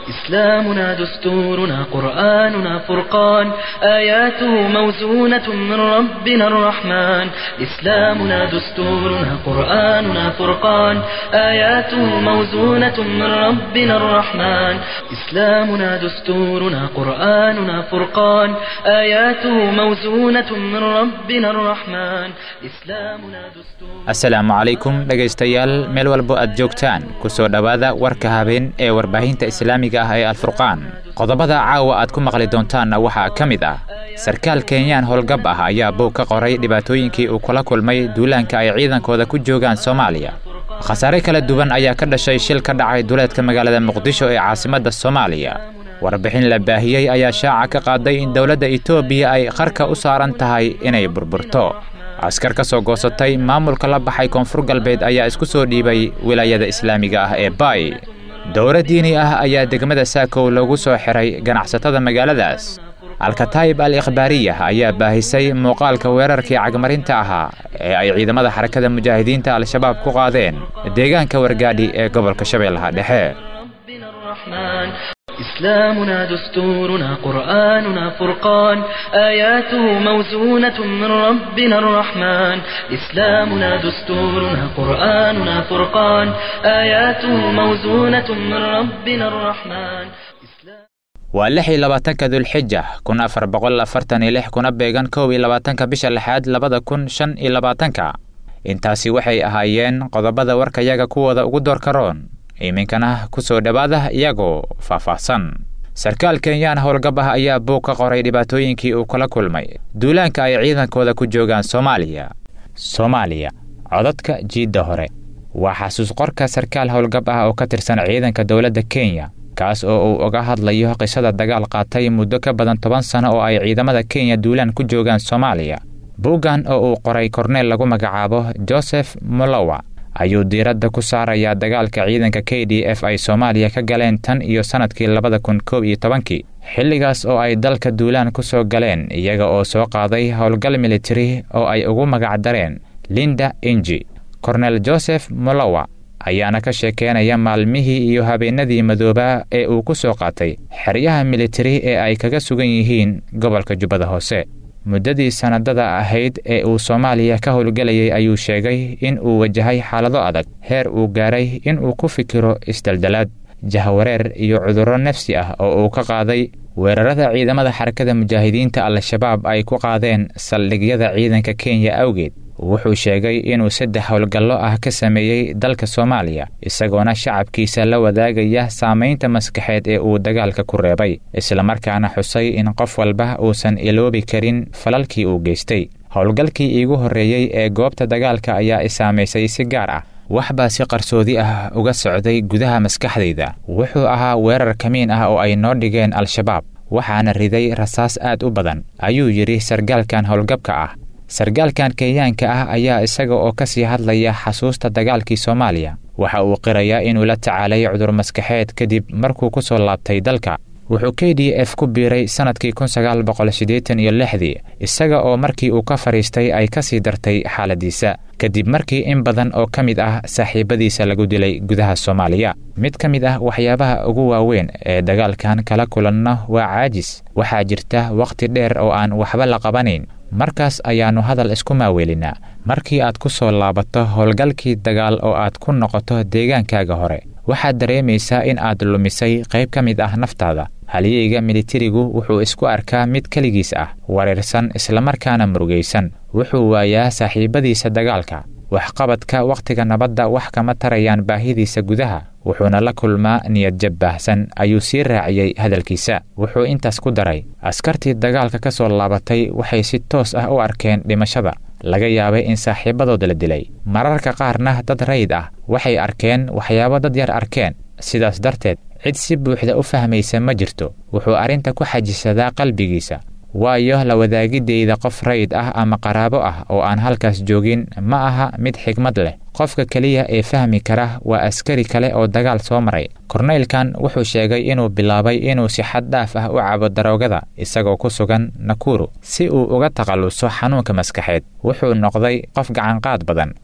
إسلامنا دستورنا قرآننا فرقان آياته موزونة من ربنا الرحمن إسلامنا دستورنا قرآننا فرقان آياته موزونة من ربنا الرحمن إسلامنا دستورنا قرآننا فرقان آياته موزونة من ربنا الرحمن إسلامنا دستور asalaamu calaykum dhegaystayaal meel walbo aad joogtaan ku soo dhowaada warka habeen ee warbaahinta islaamiga ah ee alfurqaan qodobada caawa aad ku maqli doontaanna waxaa ka mid ah sarkaal kenyaan howlgab ah ayaa boog ka qoray dhibaatooyinkii uu kula kulmay duulaanka ay ciidankooda ku joogaan soomaaliya khasaare kala duwan ayaa ka dhashay shil ka dhacay duleedka magaalada muqdisho ee caasimadda soomaaliya warbixin la baahiyey ayaa shaaca ka qaaday in dowladda etoobiya ay qarka u saaran tahay inay burburto askar ka soo goosatay maamulka la baxay koonfur galbeed ayaa isku soo dhiibay wilaayada islaamiga ah ee baay dowra diini ah ayaa degmada saakow loogu soo xiray ganacsatada magaaladaas alkataayib al ikhbaariyah ayaa baahisay muuqaalka weerarkii cagmarinta ahaa ee ay ciidamada xarakada mujaahidiinta al-shabaab ku qaadeen deegaanka wargaadhi ee gobolka shabeellaha dhexe ربنا الرحمن إسلامنا دستورنا قرآننا فرقان آياته موزونة من ربنا الرحمن إسلامنا دستورنا قرآننا فرقان آياته موزونة من ربنا الرحمن waa lix iyo labaatanka dulxija kun afar boqol afartan iyo lix kuna beegan kow iyo labaatanka bisha lixaad labada kun shan iyo labaatanka intaasi waxay ahaayeen qodobada warkayaga kuwooda ugu doorka roon iminkana ku soo dhowaada iyagoo faahfaahsan sarkaal kenyaan howlgab ah ayaa buug ka qoray dhibaatooyinkii uu kula kulmay duulaanka ay ciidankooda ku joogaan soomaaliya soomaaliya codadka jiidda hore waa xasuus qorka sarkaal howlgab ah oo ka tirsan ciidanka dowladda kenya kaas oo uu uga hadlayo qisada dagaal qaatay muddo ka badan toban sano oo ay ciidamada kenya duulaan ku joogaan soomaaliya buuggan oo uu qoray korneel lagu magacaabo joseph molowa ayuu diiradda ku saarayaa dagaalka ciidanka k d f ay soomaaliya ka galeen tan iyo sannadkii labada kun koob iyo tobankii xilligaas oo ay dalka duulaan ku soo galeen iyaga oo soo qaaday howlgal militari oo ay ugu magacdareen linda inji kornel joseph molowa ayaana ka sheekeynaya maalmihii iyo habeenadii madoobaa ee uu ku soo qaatay xeryaha militari ee ay kaga sugan yihiin gobolka jubbada hoose muddadii sannadada ahayd ee uu soomaaliya ka howlgelayay ayuu sheegay in uu wajahay xaalado adag heer uu gaaray in uu ku fikiro isdaldalaad jahwareer iyo cudurro nafsi ah oo uu ka qaaday weerarada ciidamada xarakada mujaahidiinta al-shabaab ay ku qaadeen saldhigyada ciidanka kenya awgeed wuxuu sheegay inuu saddex howlgallo ah ka sameeyey dalka soomaaliya isagoona shacabkiisa la wadaagaya saamaynta maskaxeed ee uu dagaalka ku reebay islamarkaana xusay in qof walba uusan iloobi karin falalkii uu geystay howlgalkii iigu horreeyey ee goobta dagaalka ayaa i saamaysay si gaar ah wax baa si qarsoodi ah uga socday gudaha maskaxdayda wuxuu ahaa weerar kamiin ah oo ay noo dhigeen al-shabaab waxaana riday rasaas aad u badan ayuu yidhi sargaalkan howlgabka ah sargaalkan kenyaanka ah ayaa isaga oo ka sii hadlaya xasuusta dagaalkii soomaaliya waxa uu qirayaa inuu la tacaalay cudur maskaxeed kadib markuu ku soo laabtay dalka wuxuu k d f ku biiray sannadkii kun sagaal boqol siddeetan iyo lixdii isaga oo markii uu ka fadhiistay ay ka sii dartay xaaladiisa kadib markii in badan oo ka mid ah saaxiibadiisa lagu dilay gudaha soomaaliya mid ka mid ah waxyaabaha ugu waaweyn ee dagaalkan kala kulanno waa caajis waxaa jirta wakhti dheer oo aan waxba la qabanayn markaas ayaannu hadal isku maaweelinaa markii aad ku soo laabato howlgalkii dagaal oo aad ku noqoto deegaankaaga hore waxaad dareemaysaa in aad lumisay qayb ka mid ah naftaada halyeyga militarigu wuxuu isku arkaa mid keligiis ah wareersan islamarkaana murugaysan wuxuu waayaa saaxiibadiisa dagaalka waxqabadka wakhtiga nabadda wax kama tarayaan baahidiisa gudaha wuxuuna la kulmaa niyadjab baahsan ayuu sii raaciyey hadalkiisa wuxuu intaas ku daray askartii dagaalka ka soo laabatay waxay si toos ah u arkeen dhimashada laga yaabay in saaxiibadooda la dilay mararka qaarna dad rayid ah waxay arkeen waxyaabo dad yar arkeen sidaas darteed cid si buuxda u fahmaysa ma jirto wuxuu arrinta ku xajisadaa qalbigiisa waayo la wadaagideyda qof rayid ah ama qaraabo ah oo aan halkaas joogin ma aha mid xigmad leh qofka keliya ee fahmi kara waa askari kale oo dagaal soo maray korneylkan wuxuu sheegay inuu bilaabay inuu si xad dhaaf ah u cabo daroogada isagoo ku sugan nakuru si uu uga takhalluso xanuunka maskaxeed wuxuu noqday qof gacanqaad badan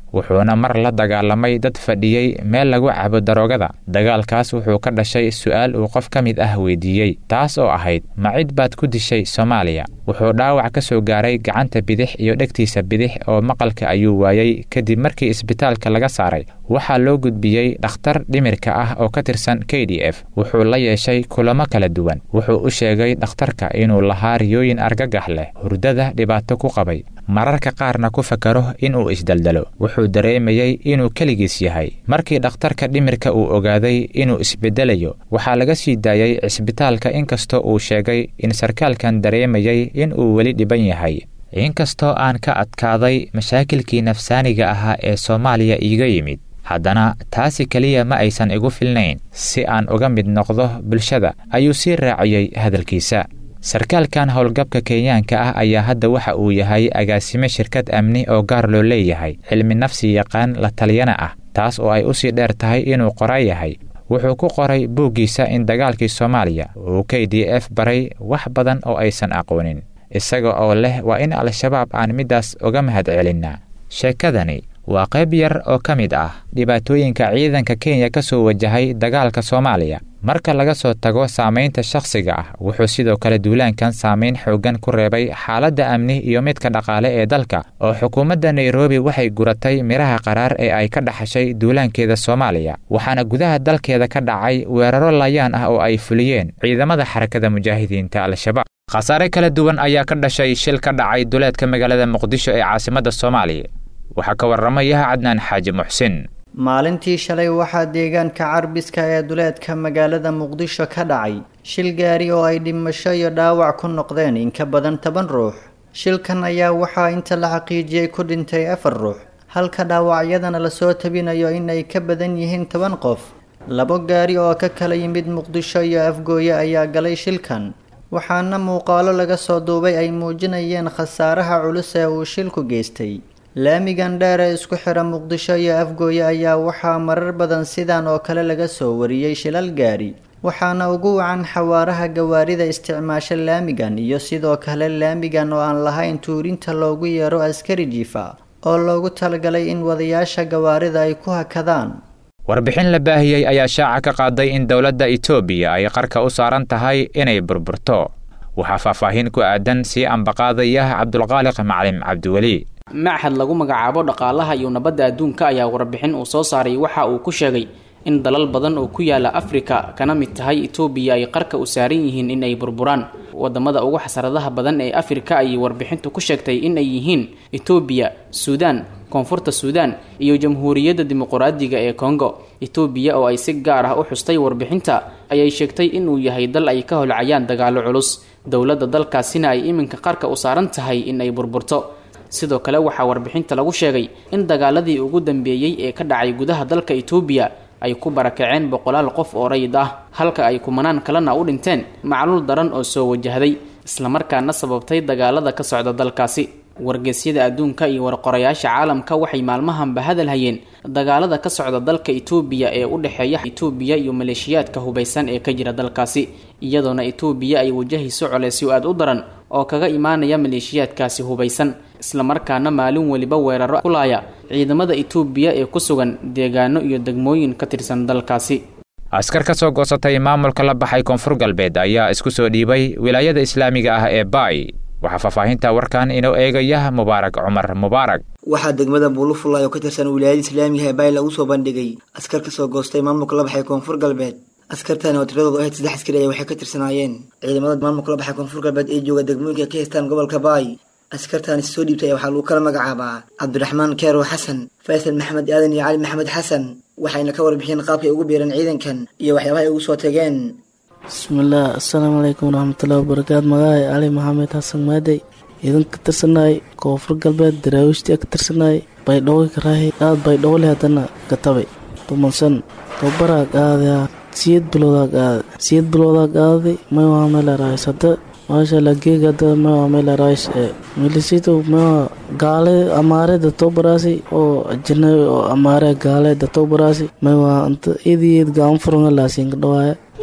wuxuuna mar la dagaalamay dad fadhiyey meel lagu cabo daroogada dagaalkaas wuxuu ka dhashay su'aal uu qof ka mid ah weydiiyey taas oo ahayd ma cid baad ku dishay soomaaliya wuxuu dhaawac ka soo gaaray gacanta bidix iyo dhegtiisa bidix oo maqalka ayuu waayey kadib markii isbitaalka laga saaray waxaa loo gudbiyey dhakhtar dhimirka ah oo ka tirsan k d f wuxuu la yeeshay kulamo kala duwan wuxuu u sheegay dhakhtarka inuu lahaa riyooyin argagax leh hurdada dhibaato ku qabay mararka qaarna ku fakaro inuu isdeldelo wuxuu dareemayey inuu keligiis yahay markii dhakhtarka dhimirka uu ogaaday inuu isbedelayo waxaa laga sii daayey cisbitaalka inkastoo uu sheegay in sarkaalkan dareemayey in uu weli dhiban yahay inkastoo aan ka adkaaday mashaakilkii nafsaaniga ahaa ee soomaaliya iiga yimid haddana taasi keliya ma aysan igu filnayn si aan uga mid noqdo bulshada ayuu sii raaciyey hadalkiisa sarkaalkan howlgabka kenyaanka ah ayaa hadda waxa uu yahay agaasime shirkad amni oo gaar loo leeyahay cilmi nafsi yaqaan la taliyana ah taas oo ay usii dheer tahay inuu qoraa yahay wuxuu ku qoray buuggiisa in dagaalkii soomaaliya uu k d f baray wax badan oo aysan aqoonin isaga oo leh waa in al-shabaab aan middaas uga mahad celinnaa sheekadani waa qayb yar oo ka mid ah dhibaatooyinka ciidanka kenya ka soo wajahay dagaalka soomaaliya marka laga soo tago saamaynta shakhsiga ah wuxuu sidoo kale duulaankan saamayn xooggan ku reebay xaaladda amni iyo midka dhaqaale ee dalka oo xukuumadda nairobi waxay guratay midhaha qaraar ee ay ka dhaxashay duulaankeeda soomaaliya waxaana gudaha dalkeeda ka dhacay weeraro layaan ah oo ay fuliyeen ciidamada xarakada mujaahidiinta al-shabaab khasaare kala duwan ayaa ka dhashay shil ka dhacay duleedka magaalada muqdisho ee caasimadda soomaaliya waxaa ka warramaya cadnaan xaaji muxsin maalintii shalay waxaa deegaanka carbiska ee duleedka magaalada muqdisho ka dhacay shil gaari oo ay dhimasho iyo dhaawac ku noqdeen in ka badan toban ruux shilkan ayaa waxaa inta la xaqiijiyey ku dhintay afar ruux halka dhaawacyadana lasoo tabinayo in ay ka badan yihiin toban qof labo gaari oo ka kala yimid muqdisho iyo afgooye ayaa galay shilkan waxaana muuqaalo laga soo duubay ay muujinayeen khasaaraha culus ee uu shilku geystay laamigan dheer ee isku xira muqdisho iyo afgooye ayaa waxaa marar badan sidan oo kale laga soo wariyey shilal gaari waxaana ugu wacan xawaaraha gawaarida isticmaasha laamigan iyo sidoo kale laamigan oo aan lahayn tuurinta loogu yeero askari jiifa oo loogu talagalay in wadayaasha gawaarida ay ku hakadaan warbixin la baahiyey ayaa shaaca ka qaaday in dowladda etoobiya ay qarka u saaran tahay inay burburto waxaa faahfaahin ku aadan sii ambaqaadaya cabdulqaaliq macalin cabdiweli machad lagu magacaabo dhaqaalaha iyo nabadda adduunka ayaa warbixin uu soo saaray waxa uu ku sheegay in dalal badan oo ku yaala afrika kana mid tahay etoobiya ay qarka u saaran yihiin in ay burburaan wadamada ugu xasaradaha badan ee afrika ayay warbixintu ku sheegtay in ay yihiin etoobiya suudaan koonfurta suudaan iyo jamhuuriyadda dimuquraadiga ee kongo etoobiya oo ay si gaar ah u xustay warbixinta ayay sheegtay inuu yahay dal ay ka holcayaan dagaalo culus dowladda dalkaasina ay iminka qarka u saaran tahay in ay burburto sidoo kale waxaa warbixinta lagu sheegay in dagaaladii ugu dambeeyey ee ka dhacay gudaha dalka etoobiya ay ku barakaceen boqolaal qof oo rayid ah halka ay kumanaan kalena u dhinteen macluul daran oo soo wajahday islamarkaana sababtay dagaalada ka socda dalkaasi wargeysyada adduunka iyo warqorayaasha caalamka waxay maalmahanba hadal hayeen dagaalada ka socda dalka etoobiya ee u dhexeeya etoobiya iyo maleeshiyaadka hubaysan ee ka jira dalkaasi iyadoona etoobiya ay wajahayso coleysyo aad u daran oo kaga imaanaya maleeshiyaadkaasi hubaysan islamarkaana maalin weliba weeraro kulaaya ciidamada etoobiya ee ku sugan deegaano iyo degmooyin ka tirsan dalkaasi askar ka soo goosatay maamulka la baxay koonfur galbeed ayaa isku soo dhiibay wilaayada islaamiga ah ee baay waxaa faahfaahinta warkan inoo eegaya mubaarak cumar mubaarak waxaa degmada buulufulay oo ka tirsan wilaayada islaamiga ee baay lagu soo bandhigay askar kasoo goostay maamulka la baxay koonfur galbeed askartani oo tiradoodu ahayd saddex askari ayaa waxay ka tirsanaayeen ciidamada maamulka la baxay koonfur galbeed ee jooga degmooyinka ka haystaan gobolka baay askartaani soo dhiibtay waxaa lagu kala magacaabaa cabdiraxmaan keerow xasan faysal maxamed aadan iyo cali maxamed xasan waxayna ka warbixiyeen qaabkay ugu biireen ciidankan iyo waxyaabaha ay ugu soo tageen bismillaah assalaamu calaykum waraxmatullahi wabarakaatu magacaay cali maxamed xasan maadey ciidan ka tirsanaay koonfur galbeed daraawiishtii ka tirsanaay baydhabo karaahi aad baydhabo leh haddana katabay tumansan tababaraa qaadayaa siyad biloodaa qaaday siyad biloodaa qaaday may waa meel araayis hadda maashaalla geeg hadda may waa meel araayis milisito may waa gaale amaareda tobaraasi oo ajanabi oo amaare gaaleeda tobaraasi may waa anta id iyad gaama furanga laasiinka dhawaaya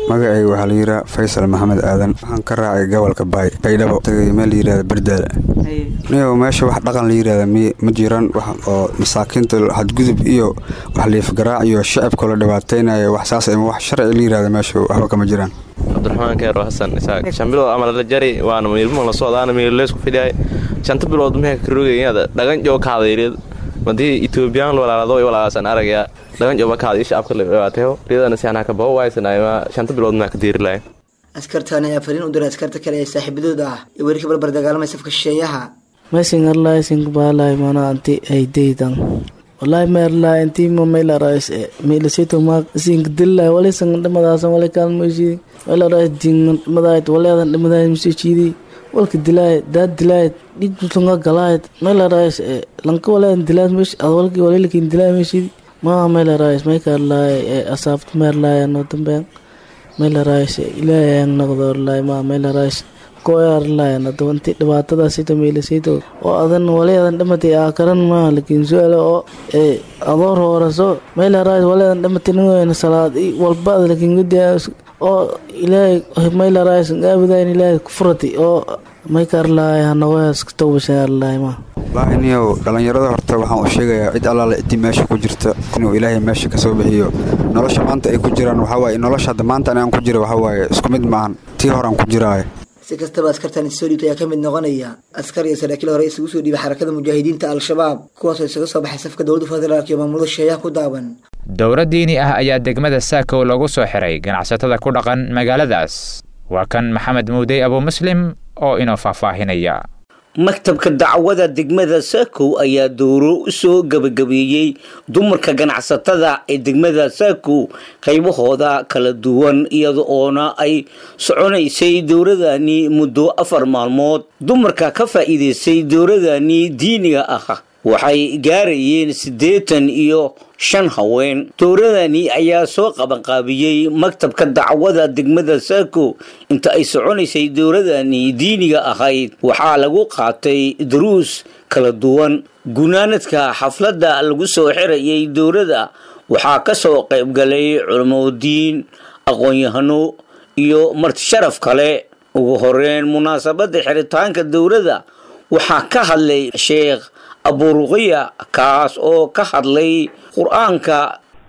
magacayga waxaa la yidhaha faysal maxamed aadan waxaan ka raacay gobolka baay baydhabo tagay meel la yidhahda berdaala niyow meesha wax dhaqan la yidhahda mi ma jiran wax oo masaakiinta xadgudub iyo wax liifgaraac iyo shacabka la dhibaataynayo wax saas ama wax sharci la yidhahda meesha waxba kama jiraan cabdiraxmaan keero xasan isaaq shan bilood ama la jari waana miilmo la socdaana miileysku fidhiyay shanta bilood meha karogayada dhagan joo kaadayreed madii etoobiyaan walaalado walaalaasan aragaya dhagan jooba kaada shacabka la dhibaateyo riyadana si anaa ka bao waaysanayma shanta bilood maa ka diiri lahayn askartaani ayaa fariin u diray askarta kale ee saaxiibadooda ah ee weli ka barbar dagaalamay safka shisheeyaha mesin arlai sing balai mana anti ay deydan wallahi ma arlai anti ma mela rais e mela sito ma sing dilla wala sang dhamadaas wala kan mushi wala rais ding madait wala dan dhamadai mushi chidi walka dilay dad dilay dig tunga galay mela rais e lanka wala dilay mush adwalki wala lakin dilay mushi ma mela rais ma ka arlai e asabt ma arlai no tamben mela rais ilaahay ang noqdo arlai ma mela rais koarlayan adoonti dhibaatadaasito meelasito oo adan waleedan dhamatay aa karan maaha lakiin su-aale oo adoor hooraso meelaraas waleedan dhamatay ningoyna salaad walba ad lakiin gudiya oo ilaahay meelaraas aabudayn ilaahay kufurati oo maykaarlaay hanagoyaas towbashan arlaay ma wallaahi niyow dhallinyarada horta waxaan u sheegayaa cid allaale ciddii meesha ku jirta inuu ilaahay meesha kasoo bixiyo nolosha maanta ay ku jiraan waxawaaye nolosha hadda maanta anaan ku jira waxawaaye isku mid maahan tii horaan ku jiraaye si kastaba askartan isoo dhiibta ayaa ka mid noqonaya askar iyo saraakiil hore isugu soo dhiibay xarakada mujaahidiinta al-shabaab kuwaasoo isaga soo baxay safka dowladda federaalk iyo maamulada shisheeyaha ku daaban dowro diini ah ayaa degmada saakow lagu soo xiray ganacsatada ku dhaqan magaaladaas waa kan maxamed muudey abuu muslim oo inoo faahfaahinaya maktabka dacwada degmada saakow ayaa dowro u soo gebagabeeyey dumarka ganacsatada ee degmada saakow qaybahooda kala duwan iyada oona ay soconaysay dowradani muddo afar maalmood dumarka ka faa'iidaystay dowradani diiniga ah waxay gaarayeen siddeetan iyo shan haween dowradani ayaa soo qabanqaabiyey maktabka dacwada degmada saako inta ay soconaysay dowradani diiniga ahayd waxaa lagu qaatay daruus kala duwan gunaanadka xafladda lagu soo xirayay dowladda waxaa ka soo qaybgalay culamadiin aqoon-yahano iyo martisharaf kale ugu horeyn munaasabadda xiritaanka dowladda waxaa ka hadlay sheekh aburuqiya kaas oo ka hadlay qur-aanka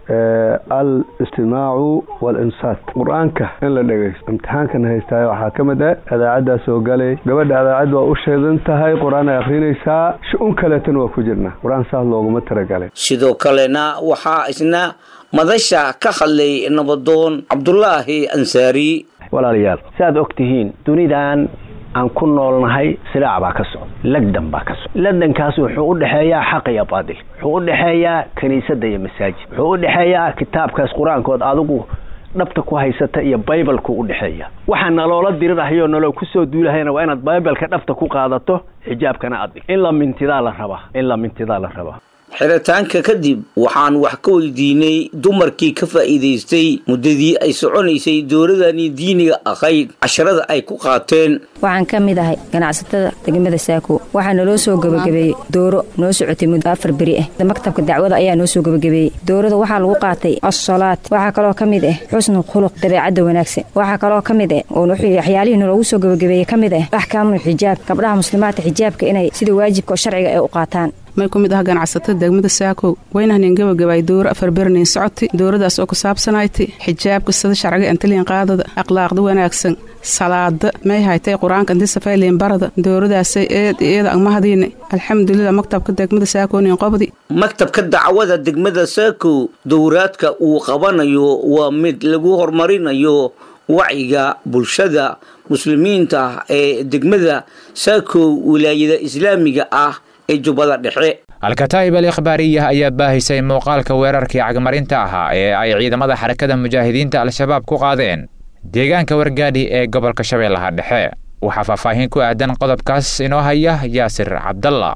al istimaacu walinsaat qur-aanka in la dhegaysto imtixaankan haystaay waxaa ka mid ah adaacaddaa soo galay gabadha adaacad waa u sheedan tahay qur-aan ay akrinaysaa shu-un kaleetana waa ku jirnaa qur-aan saas looguma talagalay sidoo kalena waxaa isna madasha ka hadlay nabadoon cabdulaahi ansaari walaalayaal si aad og tihiin dunidan aan ku noolnahay silaac baa ka socda lagdan baa ka socda lagdankaas wuxuu u dhexeeyaa xaq iyo baadil wuxuu u dhexeeyaa kiniisadda iyo masaajid wuxuu u dhexeeyaa kitaabkaas qur-aankood adigu dhabta ku haysata iyo baybalku u dhexeeya waxaa naloola dirirahayoo naloo kusoo duulahayna waa inaad baybalka dhabta ku qaadato xijaabkana adig in la mintidaa la rabaa in la mintidaa la rabaa xiritaanka kadib waxaan wax ka weydiinay dumarkii ka faa'iidaystay muddadii ay soconaysay dowladani diiniga ahayd casharada ay ku qaateen waxaan ka mid ahay ganacsatada degmada saako waxaa naloo soo gebagabeeyey dooro noo socotay muddo afar beri ah maktabka dacwada ayaa noo soo gebagabeeyey doorada waxaa lagu qaatay assalaad waxaa kaloo ka mid ah xusnu khuluq dabeecadda wanaagsan waxaa kaloo ka mid ah oo waxyaalihii naloogu soo gebagabeeyey ka mid ah axkaamul xijaab gabdhaha muslimaadka xijaabka inay sida waajibka oo sharciga ay u qaataan may ku mid ah ganacsatada degmada saakow waynahanin gabagabay dowro afar bernayn socotay dowradaas oo ku saabsanaaytay xijaabka sida sharciga antaliin qaadada akhlaaqda wanaagsan salaada may haytay qur-aanka inti safayliin barada dowradaasay eed iyada agmahadiina alxamdulilah maktabka degmada saakownin qobdi maktabka dacwada degmada saakow dowraadka uu qabanayo waa mid lagu horumarinayo wacyiga bulshada muslimiinta ee degmada saakow wilaayada islaamiga ah ee jubbada dhexe alkataa'ib al ikhbaariyah ayaa baahisay muuqaalka weerarkii cagmarinta ahaa ee ay ciidamada xarakada mujaahidiinta al-shabaab ku qaadeen deegaanka wargaadhi ee gobolka shabeellaha dhexe waxaa faahfaahin ku aadan qodobkaas inoo haya yaasir cabdalla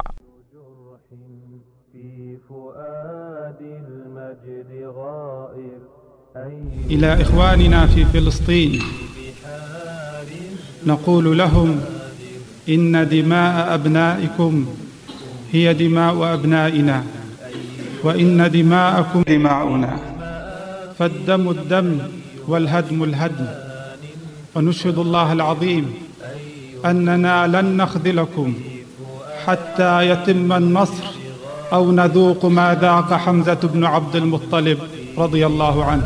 إلى إخواننا في فلسطين نقول لهم إن دماء أبنائكم هي دماء أبنائنا وإن دماءكم دماؤنا فالدم الدم والهدم الهدم ونشهد الله العظيم أننا لن نخذلكم حتى يتم النصر أو نذوق ما ذاق حمزة بن عبد المطلب رضي الله عنه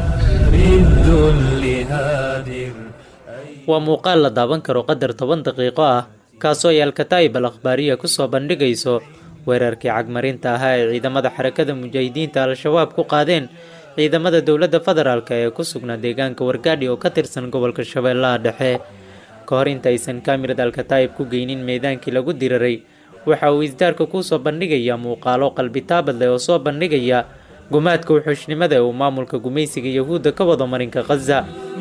waa muuqaal la daawan karo qadar toban daqiiqo ah kaasoo ay alkataa'ib al akhbaariya ku soo bandhigayso weerarkii cagmarinta ahaa ee ciidamada xarakada mujaahidiinta al-shabaab ku qaadeen ciidamada dowladda federaalk ee ku sugnaa deegaanka wargaadhi oo ka tirsan gobolka shabeellaha dhexe ka hor intaysan kaamirad alkataa'ib ku geynin meydaankii lagu diriray waxa uu isdaarka kuu soo bandhigayaa muuqaalo qalbitaabad leh oo soo bandhigaya gumaadka wuxuushnimada ee uu maamulka gumaysiga yahuudda ka wado marinka khaza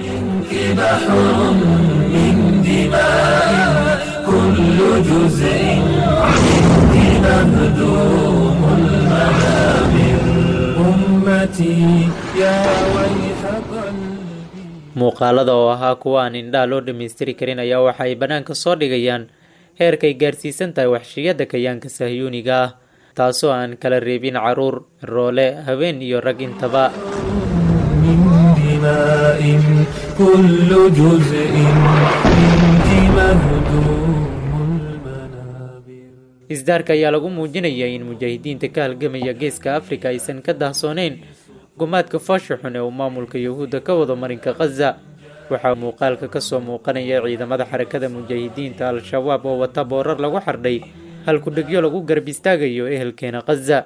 muuqaalada oo ahaa kuwa aan indhaha loo dhammaystiri karin ayaa waxa ay bannaanka soo dhigayaan heerkay gaarsiisan tahay waxshiyada kayaanka sahyuuniga ah taasoo aan kala reebin caruur roole haween iyo rag intaba isdaarka ayaa lagu muujinaya in mujaahidiinta ka halgamaya geeska afrika aysan ka dahsooneyn gumaadka foosha xun ee uu maamulka yahuudda ka wado marinka khaza waxaa muuqaalka kasoo muuqanaya ciidamada xarakada mujaahidiinta al-shabaab oo wata boorar lagu xardhay halkudhegyo lagu garab istaagayo ehelkeena khaza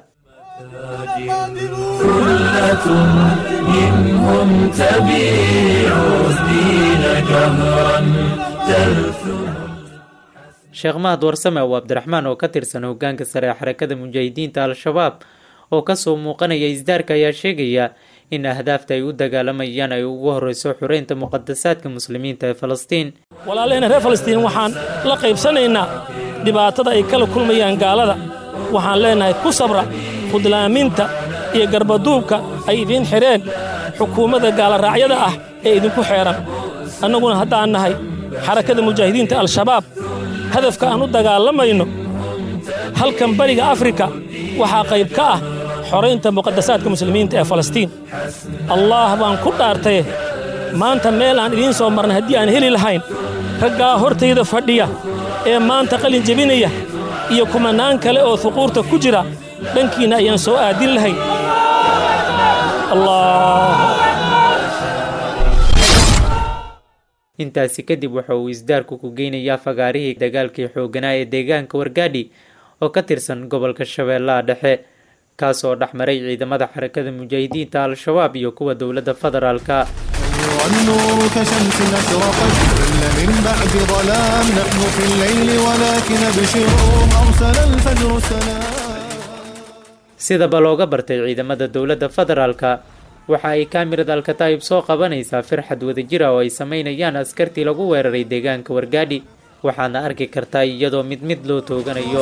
sheekh mahad warsame oo abdiraxmaan oo ka tirsan hogaanka sare ee xarakada mujaahidiinta al-shabaab oo kasoo muuqanaya isdaarka ayaa sheegaya in ahdaafta ay u dagaalamayaan ay ugu horeyso xureynta muqadasaadka muslimiinta ee falastiin walaalahena reer falastiin waxaan la qaybsanaynaa dhibaatada ay kala kulmayaan gaalada waxaan leennahay ku sabra khudlaaminta iyo garbaduubka ay idiin xidheen xukuumadda gaalaraacyada ah ee idinku xeedhan annaguna haddaan nahay xarakada mujaahidiinta al-shabaab hadafka aan u dagaalamayno halkan bariga afrika waxaa qayb ka ah xoraynta muqadasaadka muslimiinta ee falastiin allaah baan ku dhaartaye maanta meel aan idiin soo marnay haddii aan heli lahayn raggaa hortayda fadhiya ee maanta qalin jebinaya iyo kumanaan kale oo huquurta ku jira dhankiinna ayaan soo aadin lahayn intaasi kadib waxa uu isdaarku ku geynayaa fagaarihii dagaalkii xoogganaa ee deegaanka wargaadhi oo ka tirsan gobolka shabeellaha dhexe kaas oo dhex maray ciidamada xarakada mujaahidiinta al-shabaab iyo kuwa dowladda federaalka والنور كشمس أشرقت إلا من بعد ظلام نحن في الليل ولكن أبشروا أرسل الفجر السلام sidaba looga bartay ciidamada dowladda federaalka waxa ay kaamirad alkataa'ib soo qabanaysaa firxad wadajira oo ay samaynayaan askartii lagu weeraray deegaanka wargaadhi waxaadna arki kartaa iyadoo mid mid loo tooganayo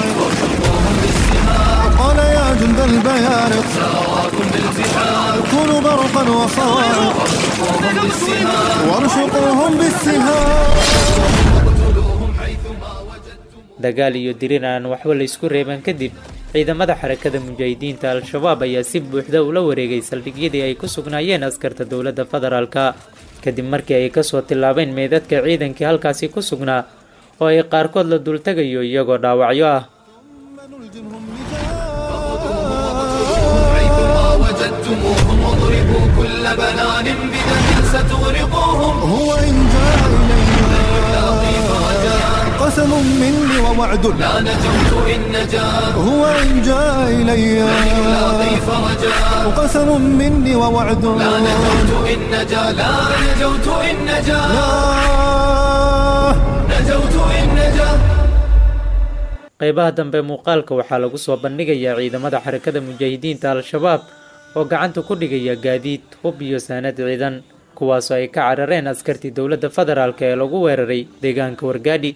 قال يا جند البيارق كونوا برقا وصواعق وارشقوهم بالسهام dagaal iyo dirir aan waxba la isku reeban kadib ciidamada xarakada mujaahidiinta al-shabaab ayaa si buuxda ula wareegay saldhigyadii ay ku sugnaayeen askarta dowladda federaalka kadib markii ay kasoo tillaabeen meedadka ciidankii halkaasi ku sugnaa oo ay qaarkood la dultegayo iyagoo dhaawacyo ah وجدتموهم واضربوا كل بنان بدم ستغرقوهم هو إن جاء إلينا قسم مني ووعد لا نجوت إن نجا هو إن جاء إلي قسم مني ووعد لا نجوت إن نجا لا نجوت إن نجا نجوت إن نجا qaybaha dambe muuqaalka waxaa lagu soo bandhigayaa ciidamada xarakada mujaahidiinta al-shabaab oo gacanta ku dhigaya gaadiid hub iyo saanad ciidan kuwaasoo ay ka carareen askartii dowladda federaalk ee lagu weeraray deegaanka wargaadhi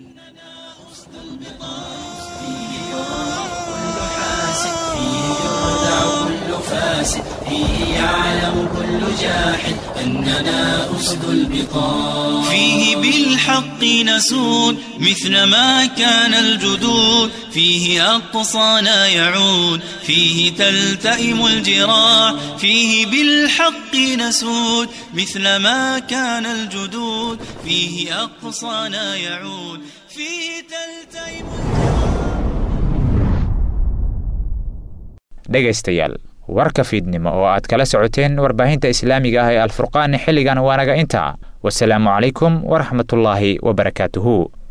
فيه يعلم كل جاحد أننا أسد البقاع فيه بالحق نسود مثل ما كان الجدود فيه أقصانا يعود فيه تلتئم الجراح فيه بالحق نسود مثل ما كان الجدود فيه أقصانا يعود فيه تلتئم dhegaystayaal warka fiidnimo oo aad kala socoteen warbaahinta islaamiga ah ee alfurqaan xilligan waanaga intaa wasalaamu calaykum waraxmatullaahi wabarakaatuhu